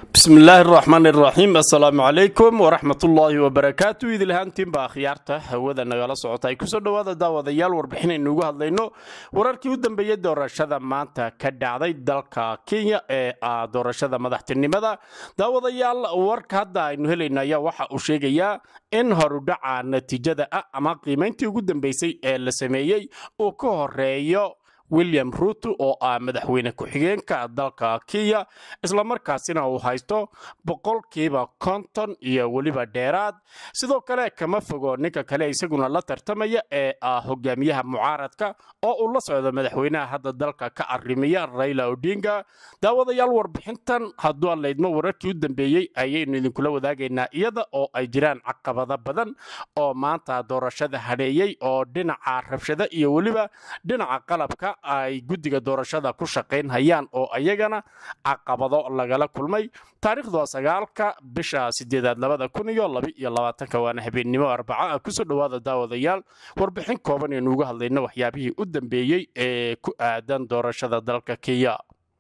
bismi illaahi araxmaan iraxiim assalaamu calaykum waraxmatullaahi wabarakaatu idilhaantiinba akhyaarta hawada nagala socota ay kusoo dhowaada daawadayaal warbixinaynu ugu hadlayno wararkii u dambeeyey doorashada maanta ka dhacday dalka kenya ee ah doorashada madaxtinimada daawadayaal warka hadda aynu helayno ayaa waxa uu sheegayaa in horudhaca natiijada ah ama qiimayntii ugu dambeysay ee la sameeyey uu ka horeeyo william ruuto oo ah madaxweyne ku-xigeenka dalka kenya islamarkaasina uu haysto boqolkiiba konton iyo weliba dheeraad sidoo kale kama fogo ninka kale isaguna la tartamaya ee ah hogaamiyaha mucaaradka oo uu la socdo madaxweynaha hadda dalka ka arimiya raila odinga daawadayaal warbixintan hadduu aan laydmo wararkii u dambeeyey ayaynu idinkula wadaagaynaa iyada oo ay jiraan caqabado badan oo maanta doorashada hadheeyey oo dhinaca rabshada iyo weliba dhinaca qalabka ay guddiga doorashada ku shaqayn hayaan oo ayagana caqabado lagala kulmay taariikhdu waa sagaalka bisha sideedaad labada kun iyo laba iyo labaatanka waana habeennimo arbaca ah kusoo dhowaada daawadayaal warbixin kooban aynu uga hadlayno waxyaabihii u dambeeyey ee ku aadan doorashada dalka kenya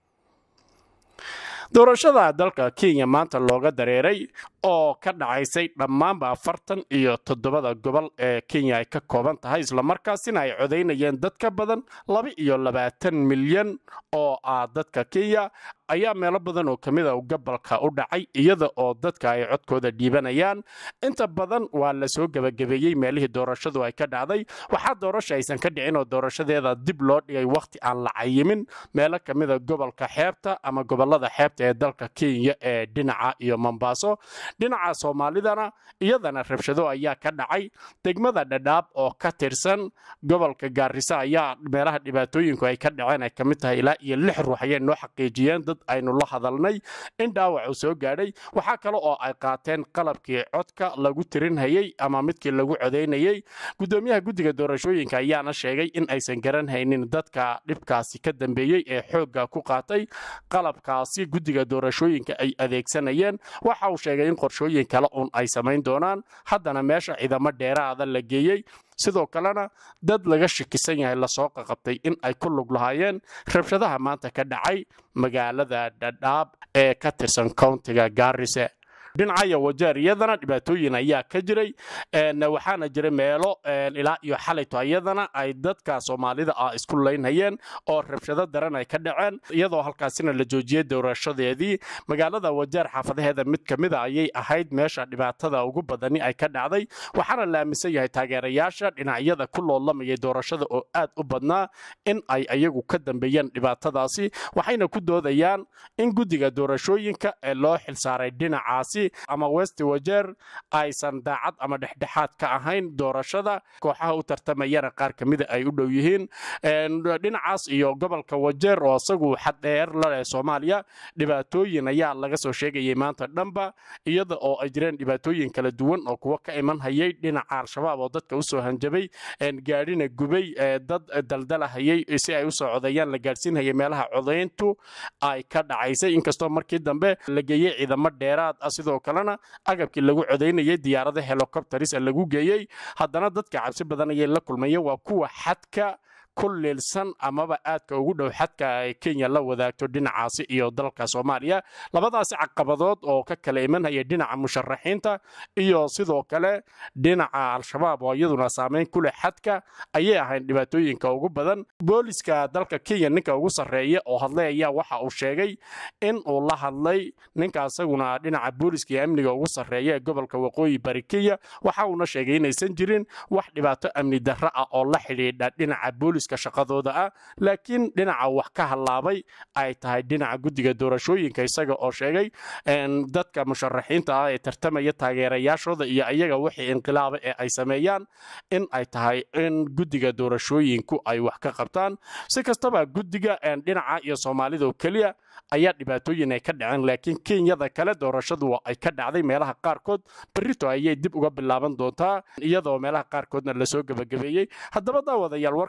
doorashada dalka kenya maanta looga dareeray oo ka dhacaysay dhammaanba afartan iyo toddobada gobol ee kenya ay ka kooban tahay islamarkaasina ay codaynayeen dad ka badan laba iyo labaatan milyan oo ah dadka kenya ayaa meelo badan oo ka mida gobolka u dhacay iyada oo dadka ay codkooda dhiibanayaan inta badan waa la soo gebagabeeyey meelihii doorashadu ay ka dhacday waxaa doorasha aysan ka dhicin oo doorashadeeda dib loo dhigay wakhti aan la cayimin meelo ka mida gobolka xeebta ama gobolada xeebta ee dalka kenya ee dhinaca iyo mombaaso dhinaca soomaalidana iyadana rabshado ayaa ka dhacay degmada dhadhaab oo ka tirsan gobolka gaarisa ayaa meelaha dhibaatooyinku ay ka dhaceen ay ka mid tahay ilaa iyo lix ruux ayay noo xaqiijiyeen dad aynu la hadalnay in dhaawac uu soo gaadhay waxaa kale oo ay qaateen qalabkii codka lagu tirinhayey ama midkii lagu codaynayey gudoomiyaha guddiga doorashooyinka ayaana sheegay in aysan garan haynin dadka dhibkaasi ka dambeeyey ee xoogga ku qaatay qalabkaasi guddiga doorashooyinka ay adeegsanayeen waxa uu sheegay in qorshooyin kale uun ay samayn doonaan haddana meesha ciidamo dheeraada la geeyey sidoo kalena dad laga shakisan yahay lasoo qaqabtay in ay ku lug lahaayeen rabshadaha maanta ka dhacay magaalada dhadhaab ee ka tirsan kowntiga gaarise dhinacaya wajeer iyadana dhibaatooyin ayaa ka jiray waxaana jiray meelo ilaa iyo xalayto iyadana ay dadka soomaalida ah isku laynhayeen oo rabshado daran ay ka dhaceen iyadoo halkaasina la joojiyey doorashadeedii magaalada wajeer xaafadaheeda mid ka mida ayay ahayd meesha dhibaatada ugu badani ay ka dhacday waxaana la aaminsan yahay taageerayaasha dhinacyada ku loolamayay doorashada oo aad u badnaa in ay ayagu ka dambeeyeen dhibaatadaasi waxayna ku doodayaan in guddiga doorashooyinka ee loo xilsaaray dhinacaasi ama west wajeer aysan daacad ama dhexdhexaad ka ahayn doorashada kooxaha u tartamayana qaar ka mida ay u dhow yihiin dhinacaas iyo gobolka wajeer oo isagu xaddheer laleh soomaaliya dhibaatooyin ayaa laga soo sheegayay maanta dhanba iyada oo ay jireen dhibaatooyin kala duwan oo kuwa ka iman hayay dhinaca al-shabaab oo dadka usoo hanjabay gaadhina gubay dad daldalahayay si ay usoo codayaan la gaadhsiinhayay meelaha codayntu ay ka dhacaysay inkastoo markii dambe la geeyey ciidamo dheeraad ah sidoo kalena agabkii lagu codaynayay diyaarada helicopteris lagu geeyey haddana dadka cabsi badan ayay la kulmayeen waa kuwa xadka ku liilsan amaba aadka ugu dhow xadka ay kenya la wadaagto dhinacaasi iyo dalka soomaaliya labadaasi caqabadood oo ka kala imanhaya dhinaca musharaxiinta iyo sidoo kale dhinaca al-shabaab oo iyaduna saameyn ku leh xadka ayay ahayn dhibaatooyinka ugu badan booliska dalka kenya ninka ugu sarreeya oo hadlay ayaa waxa uu sheegay in uu la hadlay ninka isaguna dhinaca booliska iyo amniga ugu sarreeya ee gobolka waqooyi bari kenya waxa uuna sheegay inaysan jirin wax dhibaato amni darro ah oo la xidhiidha dhinaca booliska shaqadooda ah laakiin dhinaca wax ka hallaabay ay tahay dhinaca guddiga doorashooyinka isaga oo sheegay dadka musharaxiinta ah ee tartamaya taageerayaashooda iyo ayaga wixii inqilaaba ee ay sameeyaan in ay tahay in guddiga doorashooyinku ay wax ka qabtaan si kastaba guddiga dhinaca iyo soomaalida oo keliya ayaa dhibaatooyin ay ka dhaceen laakiin kenyada kale doorashadu ay ka dhacday meelaha qaarkood berito ayay dib uga bilaaban doontaa iyadoo meelaha qaarkoodna lasoo gebagabeeyey haddaba daawadayaal warka cusub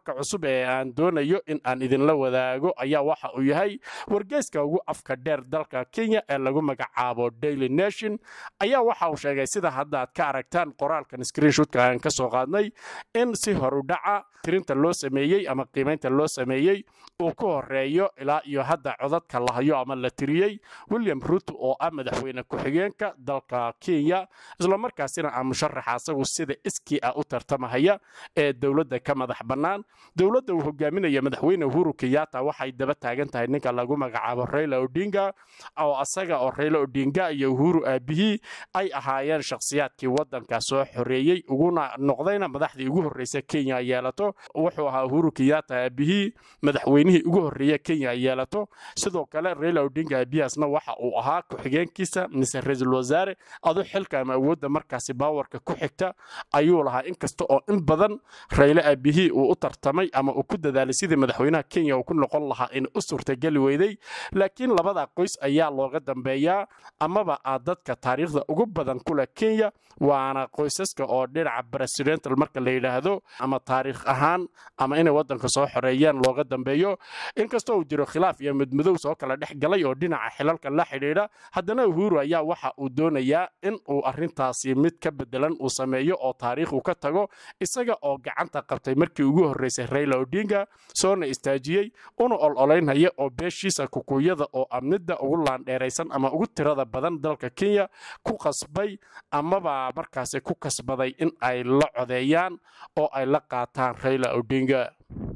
cusub ee aan doonayo in aan idinla wadaago ayaa waxa uu yahay wargeyska ugu afka dheer dalka kenya ee lagu magacaabo daily nation ayaa waxa uu sheegay sida hadda aad ka aragtaan qoraalkan screenshotka aan ka soo qaadnay in si horudhaca tirinta loo sameeyey ama qiimaynta loo sameeyey uu ku horeeyo ilaa iyo hadda codadka la hayo ama la tiriyey william ruto oo ah madaxweyne ku-xigeenka dalka kenya islamarkaasina ah musharaxa asagu sida iskii ah u tartamahaya ee dowladda ka madax bannaan dowladda uu hogaaminaya madaxweyne uhuru kenyatta waxay daba taagan tahay ninka lagu magacaabo raila odinga oo asaga oo raila odinga iyo uhuru aabihii ay ahaayeen shakhsiyaadkii waddanka soo xoreeyey uguna noqdayna madaxdii ugu horreysa kenya yeelato wuxuu ahaa uhuru kenyatta aabihii madaxweynihii ugu horreeya kenya yeelato sidoo kale raila odinga aabihiasna waxa uu ahaa ku-xigeenkiisa mise ra-iisul wasaare adu xilka ama awoodda markaasi baawarka ku xigta ayuu lahaa inkasta oo in badan rayle aabihii uu u tartamay ama uu ku dadaalay sidii madaxweynaha kenya uu ku noqon lahaa in u suurtageli weyday laakiin labada qoys ayaa looga dambeeyaa amaba ah dadka taariikhda ugu badan ku leh kenya waana qoysaska oo dhinaca presidental marka la yidhaahdo ama taariikh ahaan ama inay waddanka soo xoreeyaan looga dambeeyo inkastoo uu jiro khilaaf iyo midmadow soo kala dhex galay oo dhinaca xilalka la xidhiidha haddana uhuru ayaa waxa uu doonayaa in uu arrintaasi mid ka bedelan uu sameeyo oo taariikh uu ka tago isaga oo gacanta qabtay markii ugu horreysay raila odinga soona istaajiyey una ol-olaynaya oo beeshiisa kukuyada oo amnida ugu laandheeraysan ama ugu tirada badan dalka kenya ku qasbay amaba markaasi ku kasbaday in ay la codeeyaan oo ay la qaataan raila odinga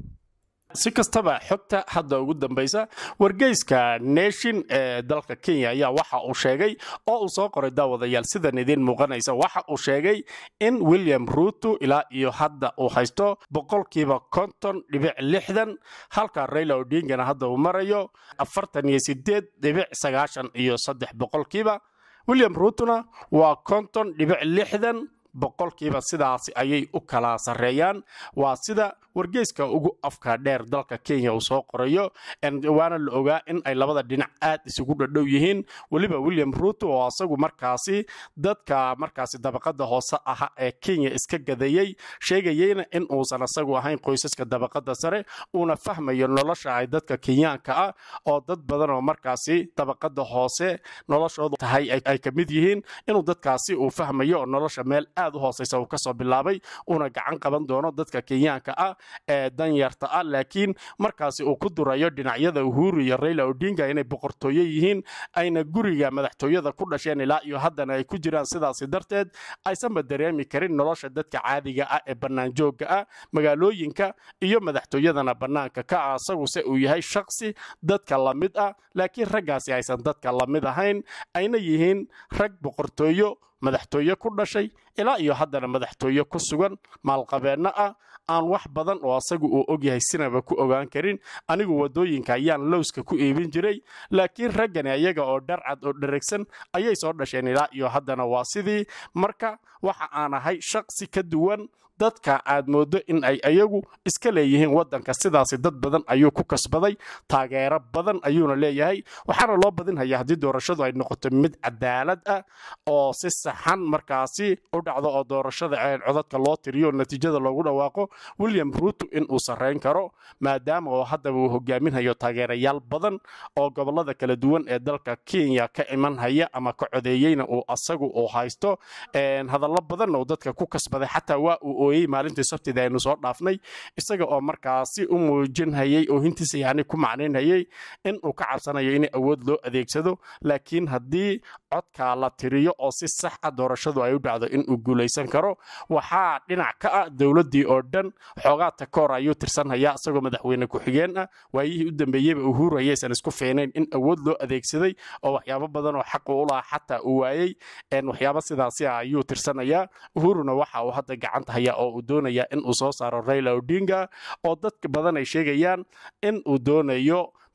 si kastaba xogta hadda ugu dambaysa wargeyska nation ee dalka kenya ayaa waxa uu sheegay oo uu soo qoray daawadayaal sidan idiin muuqanaysa waxa uu sheegay in william ruto ilaa iyo hadda uu haysto boqolkiiba konton dhibic lixdan halka raila odingana hadda uu marayo afartan iyo sideed dhibic sagaashan iyo saddex boqolkiiba william rutona waa konton dhibic lixdan boqolkiiba sidaasi ayay u kala sarreeyaan waa sida wargeyska ugu afka dheer dalka kenya uu soo qorayo waana la ogaa in ay labada dhinac aad isugu dhadhow yihiin weliba william ruto oo asagu markaasi dadka markaasi dabaqada hoose aha ee kenya iska gadayey sheegayeyna in uusan asagu ahayn qoysaska dabaqada sare uuna fahmayo nolosha ay dadka kenyaanka ah oo dad badan oo markaasi dabaqada hoose noloshoodu tahay ay ka mid yihiin inuu dadkaasi uu fahmayo oo nolosha meel aad u hooseysa uu kasoo bilaabay uuna gacan qaban doono dadka kenyaanka ah ee danyarta ah laakiin markaasi uu ku durayo dhinacyada uhuru iyo raila odinga inay boqortooyo yihiin ayna guriga madaxtooyada ku dhasheen ilaa iyo haddana ay ku jiraan sidaasi darteed aysanba dareemi karin nolosha dadka caadiga ah ee bannaanjoogga ah magaalooyinka iyo madaxtooyadana bannaanka ka ah asaguse uu yahay shaksi dadka la mid ah laakiin raggaasi aysan dadka la mid ahayn ayna yihiin rag boqortooyo madaxtooye ku dhashay ilaa iyo haddana madaxtooye ku sugan maalqabeenno ah aan wax badan oo asagu uu ogyahay sinaba ku ogaan karin anigu waddooyinka ayaan lowska ku iibin jiray laakiin raggani ayaga oo dharcad oo dheregsan ayay soo dhasheen ilaa iyo haddana waa sidii marka waxa aan ahay shaqsi ka duwan dadka aad mooddo in ay ayagu iska leeyihiin waddanka sidaasi dad badan ayuu ku kasbaday taageero badan ayuuna leeyahay waxaana loo badinhayaa haddii doorashadu ay noqoto mid cadaalad ah oo si saxan markaasi u dhacdo oo doorashada codadka loo tiriyo natiijada loogu dhawaaqo william ruto in uu sarrayn karo maadaama oo haddaba uu hogaaminhayo taageerayaal badan oo gobollada kala duwan ee dalka kenya ka imanhaya ama ka codeeyeyna uu asagu uu haysto hadallo badanna uu dadka ku kasbaday xataa waa uu ooyey maalintii sabtida aynu soo dhaafnay isaga oo markaasi u muujinhayey oo hintiisa yani ku macnaynhayey in uu ka cabsanayo in awood loo adeegsado laakiin haddii codka la tiriyo oo si sax ah doorashadu ay u dhacdo inuu guulaysan karo waxaa dhinac ka ah dowladdii oo dhan xoogaa takoor ayuu tirsanhayaa isagoo madaxweyne ku-xigeen ah waayihii u dambeeyeyba uhuru ayaysan isku fiinayn in awood loo adeegsaday oo waxyaabo badan oo xaqu u lahaa xataa uu waayey waxyaabo sidaasi ah ayuu tirsanayaa uhuruna waxa uu hadda gacanta hayaa oo uu doonayaa in uu soo saaro raila odinga oo dadka badan ay sheegayaan in uu doonayo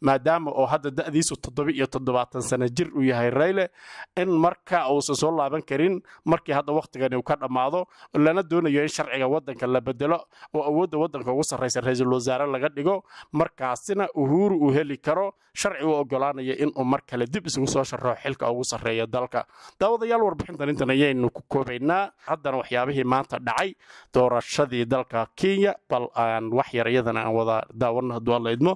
maadaama oo hadda da'diisu toddoba iyo toddobaatan sano jir uu yahay rayle in marka uusan soo laaban karin markii hadda wakhtigani uu ka dhammaado lana doonayo in sharciga waddanka la bedelo oo awoodda waddanka ugu sarraysa ra-iisul wasaare laga dhigo markaasina uhuru uu heli karo sharci u ogolaanaya inuu mar kale dib isugu soo sharroo xilka ugu sarreeya dalka daawadayaal warbixintan intan ayaynu ku koobaynaa haddana waxyaabihii maanta dhacay doorashadii dalka kenya bal aan wax yar iyadana aan wada daawano hadduu alla idmo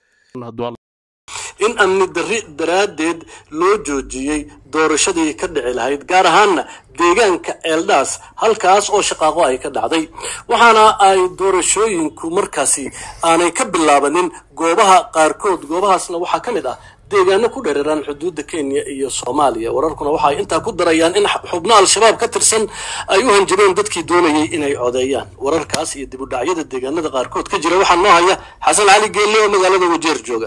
in amni darri daraaddeed loo joojiyey doorashadii ka dhici lahayd gaar ahaanna deegaanka eeldhaas halkaas oo shaqaaqo ay ka dhacday waxaana ay doorashooyinku markaasi aanay ka bilaabanin goobaha qaarkood goobahaasna waxaa ka mid ah deegaano ku dhereeraan xuduudda kenya iyo soomaaliya wararkuna waxa ay intaa ku darayaan in xubno al-shabaab ka tirsan ay u hanjabeen dadkii doonayay inay codeeyaan wararkaas iyo dibudhacyada deegaanada qaarkood ka jira waxaa noo haya xasan cali geelle oo magaalada wajeer jooga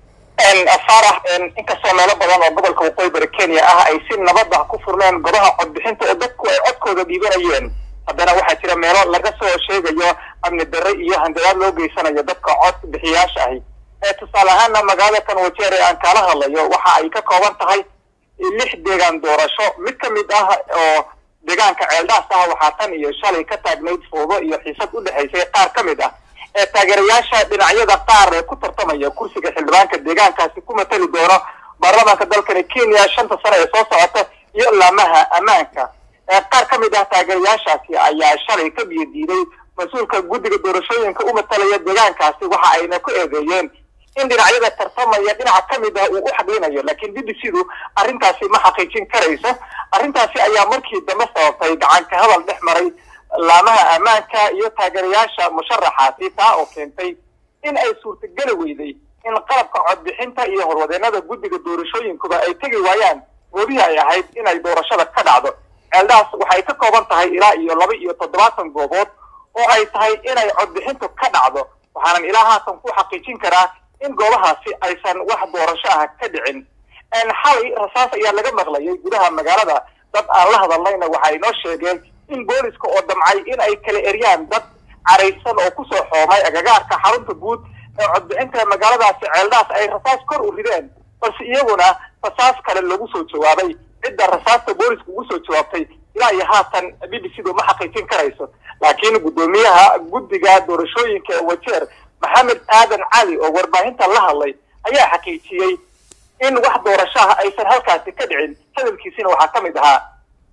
faarax inkastoo meelo badan oo gobolka waqooyi bari kenya ah ay si nabad ah ku furleen gobaha codbixinta oo dadku ay codkooda dhiibanayeen haddana waxaa jira meelo laga soo sheegayo amni darre iyo hanjabaad loo geysanayo dadka cod bixiyaasha ahi tusaale ahaana magaalada kan wajeer ee aan kaala hadlayo waxa ay ka kooban tahay lix deegaan doorasho mid ka mid ah oo deegaanka ceeldhaas ah waxaa tan iyo shalay ka taagnayd foodo iyo xiisad u dhexaysay qaar ka mid ah ee taageerayaasha dhinacyada qaar ee ku tartamaya kursiga xildhibaanka deegaankaasi ku matali doono baarlamaanka dalkani kenya shanta sano ee soo socota iyo laamaha ammaanka qaar ka mid ah taageerayaashaasi ayaa shalay ka biyo diiday mas-uulka guddiga doorashooyinka u matalaya deegaankaasi waxa ayna ku eedeeyeen in dhinacyada tartamaya dhinaca ka mid ah uu u xadhinayo laakiin b b c du arrintaasi ma xaqiijin karayso arrintaasi ayaa markii dambe sababtay gacanka hadal dhex maray laamaha ammaanka iyo taageerayaasha musharaxaasi taa oo keentay in ay suurtageli weyday in qalabka codbixinta iyo horwadeenada guddiga doorashooyinkuba ay tegi waayaan goobihii ay ahayd inay doorashada ka dhacdo ceeldaas waxay ka kooban tahay ilaa iyo laba iyo toddobaatan goobood oo ay tahay inay codbixintu ka dhacdo waxaanan ilaa haatan ku xaqiijin karaa in goobahaasi aysan wax doorasho ah ka dhicin xalay rasaas ayaa laga maqlayay gudaha magaalada dad aan la hadalnayna waxay noo sheegeen in booliska oo damcay in ay kala eryaan dad caraysan oo kusoo xoomay agagaarka xarunta guud ee codbixinta magaaladaasi ceeldhaas ay rasaas kor u rideen balse iyaguna rasaas kale lagu soo jawaabay cidda rasaasta booliska ugu soo jawaabtay ilaa iyo haatan b b c du ma xaqiijin karayso laakiin guddoomiyaha guddiga doorashooyinka ee wajeer maxamed aadan cali oo warbaahinta la hadlay ayaa xaqiijiyey in wax doorasho ah aysan halkaasi ka dhicin hadalkiisina waxaa ka mid ahaa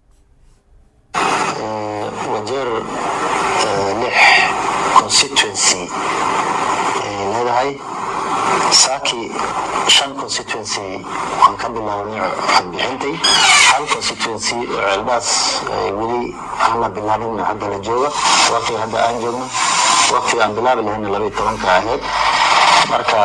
wajeer lix constituency ay leedahay saaki shan constituency waan ka bilaabnay codbixintay hal constituency oo ceelbaas weli aan la bilaabin hadda la jooga waqtiga hadda aan joogno waqtiga aan bilaabi lahayna labaiyo tobanka ahayd marka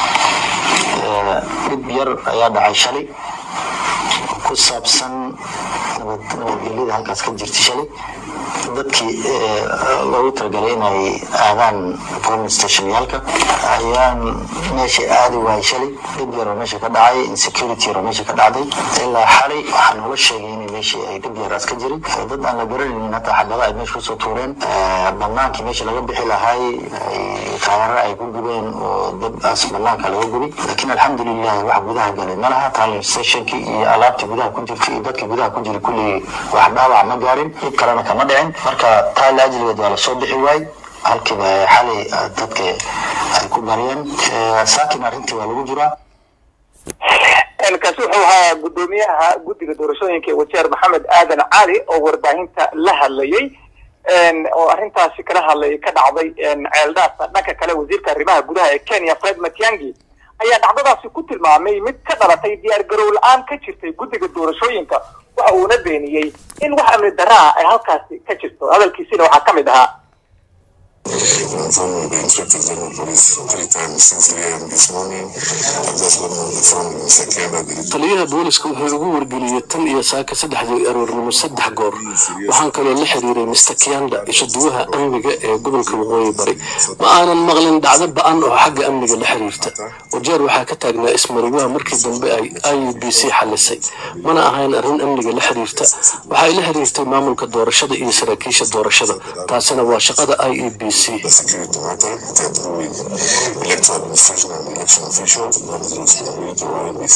dhib yar ayaa dhacay shalay ku saabsan nabadgelyada halkaas ka jirta shalay dadkii loogu talagalay inay aadaan polling stationyaalka ayaan meesha aadi waayay shalay dhib yar oo meesha ka dhacay insecurity yar oo meesha ka dhacday ilaa xalay waxaa noola sheegay in meeshii ay dhib yaraas ka jirin dad aan la garanaynin hataa xabada ay meesha kusoo tuureen bannaankii meesha laga bixi lahay taayaro ay ku gubeen oo dadaas bannaanka laga gubi laakiin alxamdulilah wax gudaha galay ma laha polling stationkii iyo alaabtii gudaha ku jirtay iyo dadkii gudaha ku jiray kulligii wax dhaawac ma gaarin dhib kalena kama dhicin marka taa laajligeed waa lasoo bixi waay halkiiba xalay dadka ay ku baryeen saakin arrintii waa lagu jiraa kaasi wuxuu ahaa guddoomiyaha guddiga doorashooyinka ee wajeer maxamed aadan cali oo warbaahinta la hadlayay oo arrintaasi kala hadlayay ka dhacday ceeldhaasa dhanka kale wasiirka arrimaha gudaha ee kenya fred matiangi ayaa dhacdadaasi ku tilmaamay mid ka dhalatay diyaar garow la-aan ka jirtay guddiga doorashooyinka waxa uuna beeniyey in wax amni darraa ay halkaasi ka jirto hadalkiisina waxaa ka mid ahaa informed the Inspector General of Police three times since 3 a.m. this morning. I've just gotten on the phone with Mr. Kenda. taliyaha booliska wuxuu ugu wargeliyey tan iyo saaka saddexdii aroornimo saddex goor waxaan kaloo la xiriiray mr kianda ishaduwaha amniga ee gobolka waqooyi bari ma aanan maqlin dhacdo ba-an oo xagga amniga la xiriirta wajeer waxaa ka taagnaa ismariwaha markii dambe ay i u b c xalisay mana ahayn arrin amniga la xiriirta waxay la xiriirtay maamulka doorashada iyo saraakiisha doorashada taasina waa shaqada i e b the security matter, the approving electoral administration and election officials, that is the responsibility of IBC.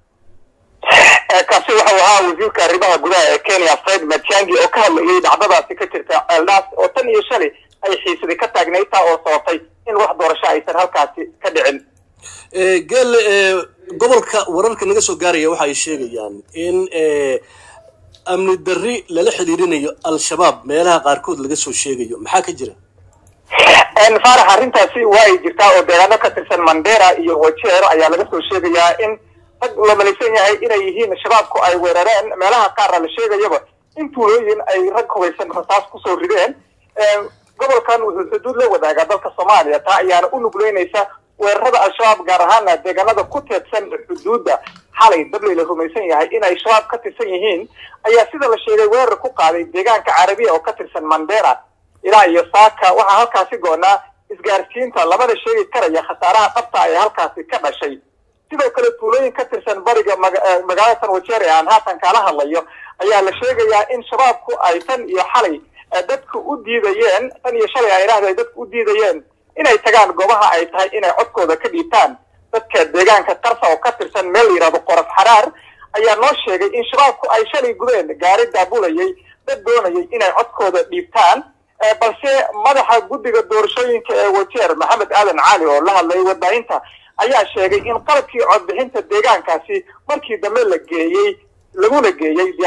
kaasi wuxuu ahaa wasiirka arrimaha gudaha ee kenya fred matiangi oo ka hadlayay dhacdadaasi ka jirta ceeldhaas oo tan iyo shalay ay xiisadi ka taagnayd taa oo sababtay in wax doorasho aysan halkaasi ka dhicin geel gobolka wararka naga soo gaaraya waxa ay sheegayaan in amni darri lala xidhiirinayo al-shabaab meelaha qaarkood laga soo sheegayo maxaa ka jira faarax arrintaasi waa ay jirtaa oo deegaano ka tirsan mandera iyo wajeer ayaa laga soo sheegayaa in rag la malaysan yahay inay yihiin shabaabku ay weerareen meelaha qaarna la sheegayaba in tuulooyin ay rag hubaysan rasaas kusoo rideen gobolkan wuxuu xuduud la wadaagaa dalka soomaaliya taa ayaana u nugleynaysa weerarada al-shabaab gaar ahaana deegaanada ku teedsan xuduudda xalay dabley la rumaysan yahay inay shabaab ka tirsan yihiin ayaa sida la sheegay weerar ku qaaday deegaanka carabiya oo ka tirsan mandera ilaa iyo saaka waxaa halkaasi goonaa isgaarsiinta labada sheegi karaya khasaaraha dhabta ee halkaasi ka dhashay sidoo kale tuulooyin ka tirsan bariga magaalada san wajeer ee aan haatan kaala hadlayo ayaa la sheegayaa in shabaabku ay tan iyo xalay dadku u diidayeen tan iyo shalay ay idhahda ay dadku u diidayeen inay tagaan goobaha ay tahay inay codkooda ka dhiibtaan dadka deegaanka qarsa oo ka tirsan meel la yidhahdo qorof xaraar ayaa noo sheegay in shabaabku ay shalay gudeen gaari daabulayay dad doonayay inay codkooda dhiibtaan balse madaxa guddiga doorashooyinka ee wajeer maxamed aadan cali oo la hadlayay warbaahinta ayaa sheegay in qalabkii codbixinta deegaankaasi markii dambe la geeyey laguna geeyey